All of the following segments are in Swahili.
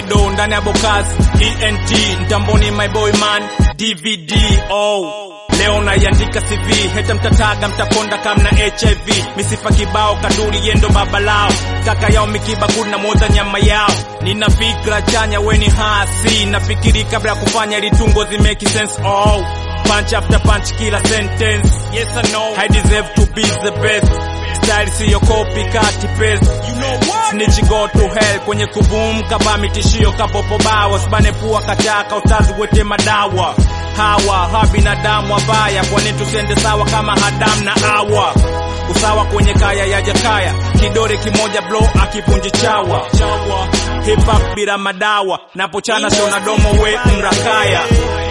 Dido ndani ya Bokazi ENT mtamboni my boy man DVD oh Leo naiandika CV heta mtataga mtakonda kamna HIV misifa kibao kaduri yendo baba lao kaka yao mikiba kuna moza nyama yao nina fikra chanya weni hasi nafikiri kabla ya kufanya litungo zi make sense oh punch after punch kila sentence yes I know I deserve to be the best style siyo copycat paste you know what snitch go to hell kwenye kuboom kaba mitishio kapopo bawa sibane pua kataka ustazi wete madawa hawa ha binadamu wabaya kwani tusende sawa kama Adam na Hawa usawa kwenye kaya ya jakaya kidore kimoja blow akipunji chawa hip hop bila madawa napochana sio na domo we mrakaya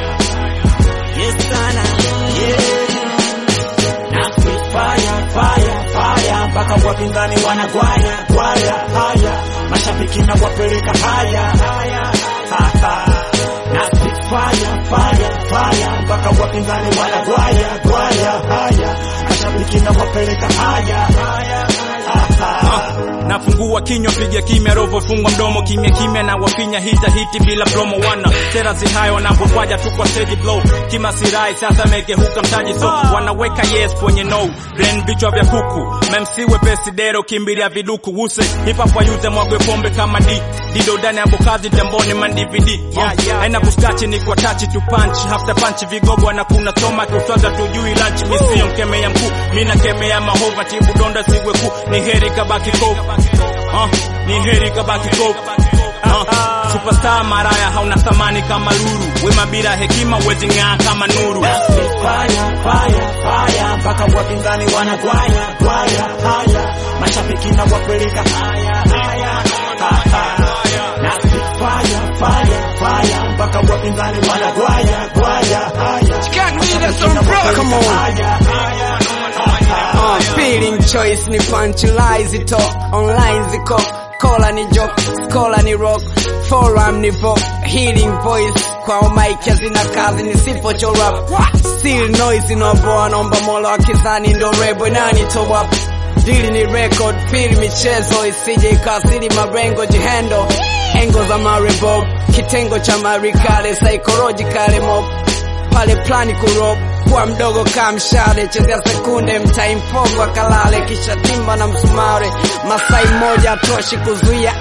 Yes sana, yeah. Na spit fire, fire, fire mpaka wapinzani wanagwaya gwaya haya mashabiki na wapeleka haya haya ha, ha. Na spit fire, fire, fire mpaka wapinzani wanagwaya gwaya haya mashabiki na wapeleka haya haya ha, ha. nafungua kinywa piga kimya rovo fungwa mdomo kimya kimya na wafinya hita hiti bila promo wana sera zihayo wanapokwaja tu kwa steady blow kima sirai sasa meke huka mtaji so wanaweka yes kwenye no then vichwa vya kuku memsi wepesi dero kimbilia viduku wuse hip hop wayuze mwagwe pombe kama di dido ndani ya bokazi temboni man DVD yeah, yeah, aina kustachi ni kwa tachi tu punch after punch vigogo na kuna toma tutwaza tujui lunch misio mkemea mkuu mina kemea mahova tibu donda siwe kuu ni heri kabaki kofu uh, ni heri kabaki kofu uh, superstar maraya hauna thamani kama luru wema bila hekima wezi ng'aa kama nuru Na spit fire, fire, fire mpaka wapinzani wanagwaya gwaya haya mashabiki na wapeleka haya haya ha, ha. Na spit fire, fire, fire mpaka wapinzani wanagwaya gwaya haya Come on. haya haya ha, ha. Uh, feeling choice ni punchline zito online ziko kola ni joke skola ni rock forum ni vogue healing voice kwa mic hazina kazi nisipo chorap still noise inaoboa naomba mola wa kizani ndo rebo nani top up dili ni record feel michezo isije ikasiri marengo jihendo engo za marebo kitengo cha marikale psychological mob pale plani kurop kuwa mdogo kaa mshale chezea sekunde mtaimfogo akalale kisha timba na msumare masai moja atoshi kuzuia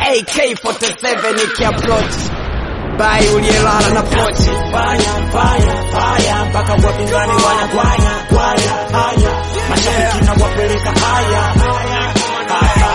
AK47 ikiapproach bai uliyelala na pochi fire, fire, fire mpaka wapinzani wanagwaya gwaya haya mashabiki na wapeleka haya haya ha, ha.